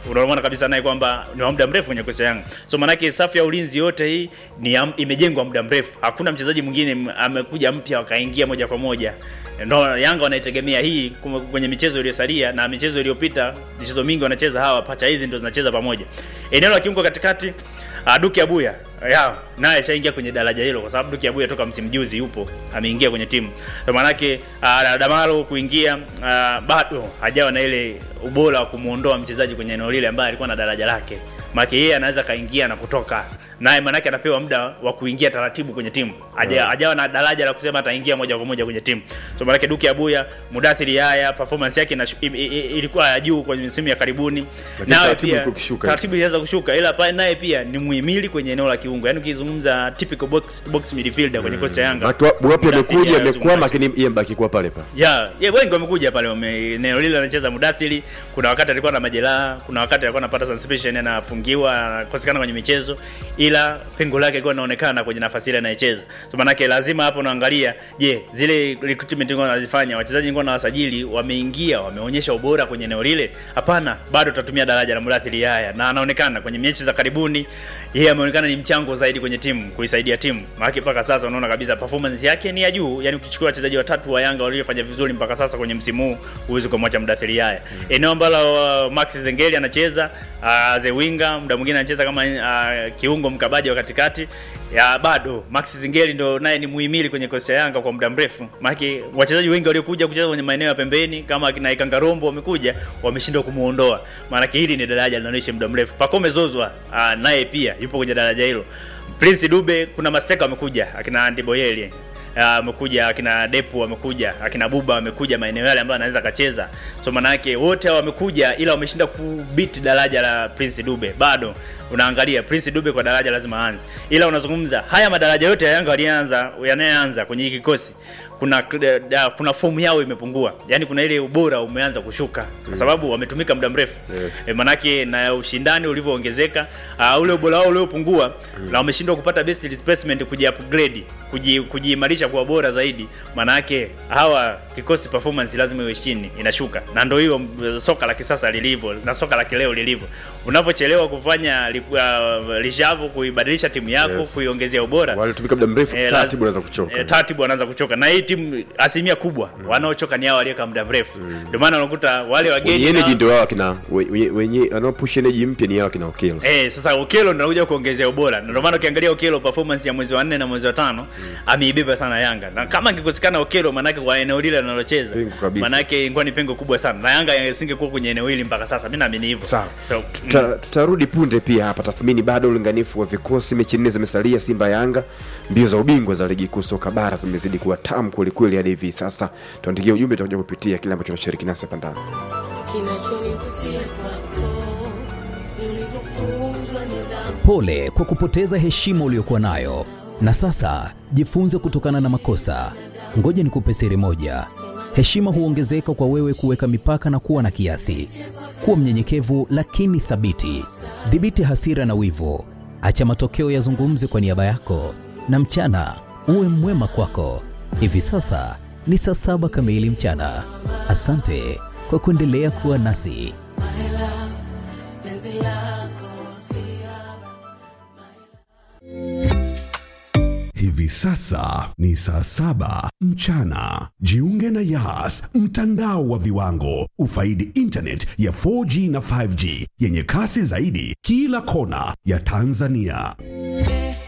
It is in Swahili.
unaona kabisa naye kwamba ni wa muda mrefu kwenye kocha Yanga. So maanake safu ya ulinzi yote hii ni ya, imejengwa muda mrefu. Hakuna mchezaji mwingine m- amekuja mpya wakaingia moja kwa moja. Ndio Yanga wanaitegemea hii kum- kwenye michezo iliyosalia na michezo iliyopita, michezo mingi wanacheza hawa pacha hizi ndio zinacheza pamoja. Eneo la kiungo katikati uh, Duki Abuya ya naye ashaingia kwenye daraja hilo kwa sababu Duki Abuya toka msimu juzi yupo ameingia kwenye timu. Kwa maana yake uh, Damalo kuingia uh, bado hajawa na ile ubora wa kumuondoa mchezaji kwenye eneo lile ambaye alikuwa na daraja lake. Maana yeye anaweza kaingia na kutoka. Naye maana yake anapewa muda wa kuingia taratibu kwenye timu. Haja, hajawa na daraja la kusema ataingia moja kwa moja kwenye timu. So maana yake Duki Abuya, Mudathiri haya performance yake inashu- i- i- i- ilikuwa ya juu kwenye msimu ya karibuni. Lakini Nawe taratibu pia ilikuwa ikishuka. taratibu ilianza kushuka ila pale naye pia ni muhimili kwenye eneo la kiungo. Yaani ukizungumza typical box box midfielder kwenye kocha Yanga. Maki wa- wapi Mudathiri amekuja haya amekwama, zungumza. lakini yeye mbaki kuwa pale pale. Ya, yeah, wengi wamekuja pale wame eneo lile anacheza Mudathiri. Kuna wakati alikuwa na majeraha, kuna wakati alikuwa anapata suspension anafungiwa, anakosekana kwenye michezo, ila pengo lake lilikuwa linaonekana kwenye nafasi ile anayecheza. So maana lazima hapo unaangalia, je, zile recruitment ngo wanazifanya wachezaji ngo na wasajili wameingia, wameonyesha ubora kwenye eneo lile? Hapana, bado tutatumia daraja la Mudathiri haya na anaonekana kwenye mechi za karibuni yeye ameonekana ni mchango zaidi kwenye timu, kuisaidia timu. Maana mpaka sasa unaona kabisa performance yake ni ya juu. Yaani ukichukua wachezaji watatu wa Yanga waliofanya vizuri mpaka sasa kwenye msimu huu, huwezi kumwacha Mudathiri haya. Eneo ambalo uh, Max Zengeli anacheza uh, the winger, muda mwingine anacheza kama uh, kiungo mkabaji wa katikati. Ya bado Max Zingeli ndo naye ni muhimili kwenye kosi ya Yanga kwa muda mrefu. Maana wachezaji wengi waliokuja kucheza kwenye maeneo ya pembeni kama akina Ikangarombo wamekuja wameshindwa kumuondoa. Maana hili ni daraja linaloishi muda mrefu. Pacome Zozwa uh, naye pia yupo kwenye daraja hilo. Prince Dube kuna masteka wamekuja akina Andy Boyeli amekuja akina Depu wamekuja akina Buba wamekuja maeneo yale ambayo anaweza akacheza. So maana yake wote hao wamekuja, ila wameshinda kubit daraja la Prince Dube. Bado unaangalia Prince Dube kwa daraja lazima aanze, ila unazungumza haya madaraja yote ya Yanga walianza yanayoanza kwenye hiki kikosi kuna da, kuna fomu yao imepungua, yani kuna ile ubora umeanza kushuka kwa sababu wametumika muda mrefu Yes. e, manake na ushindani ulivyoongezeka uh, ule ubora wao uliopungua na wameshindwa kupata best replacement kuji upgrade kuji- kujiimarisha kuwa bora zaidi, manake hawa kikosi performance lazima iwe chini, inashuka, na ndio hiyo mm, soka la kisasa lilivyo na soka la kileo lilivyo. Unavyochelewa kufanya li- uh, lishavu kuibadilisha timu yako Yes. kuiongezea ubora Walitumika muda mrefu, Eh, taratibu la- unaweza kuchoka. eh, taratibu wanaanza kuchoka na hii timu asilimia kubwa wanaochoka ni hao walioweka muda mrefu ndio maana unakuta wale wageni Wenye energy na- ndio wao kina wenye wenye wanaopush energy mpya ni hao kina Okelo. Eh, sasa Okelo ndo anakuja kuongezea ubora. Na Ndio maana ukiangalia Okelo performance ya mwezi wa 4 na mwezi wa tano ameibeba sana Yanga. Na kama angekusikana Okelo manake kwa eneo lile analocheza. Pengo kabisa. Manake ingekuwa ni pengo kubwa sana. Na Yanga isingekuwa kwenye eneo hili mpaka sasa. Mimi naamini hivyo. Sawa. So, Tuta- tutarudi punde pia hapa tathmini bado ulinganifu wa vikosi mechi nne zimesalia simba yanga mbio za ubingwa za ligi kuu soka bara zimezidi kuwa tamu kwelikweli hadi hivi sasa tuandikia ujumbe tutakuja kupitia kile ambacho unashiriki nasi hapa ndani kinachonivutia kwako ni ulivyofunzwa nidhamu Pole kwa kupoteza heshima uliyokuwa nayo, na sasa jifunze kutokana na makosa. Ngoja nikupe siri moja: heshima huongezeka kwa wewe kuweka mipaka na kuwa na kiasi. Kuwa mnyenyekevu lakini thabiti. Dhibiti hasira na wivu, acha matokeo yazungumze kwa niaba yako, na mchana uwe mwema kwako. Hivi sasa ni saa saba kamili mchana. Asante kwa kuendelea kuwa nasi. penzi lako Hivi sasa ni saa saba mchana. Jiunge na Yas, mtandao wa viwango. Ufaidi internet ya 4G na 5G yenye kasi zaidi kila kona ya Tanzania.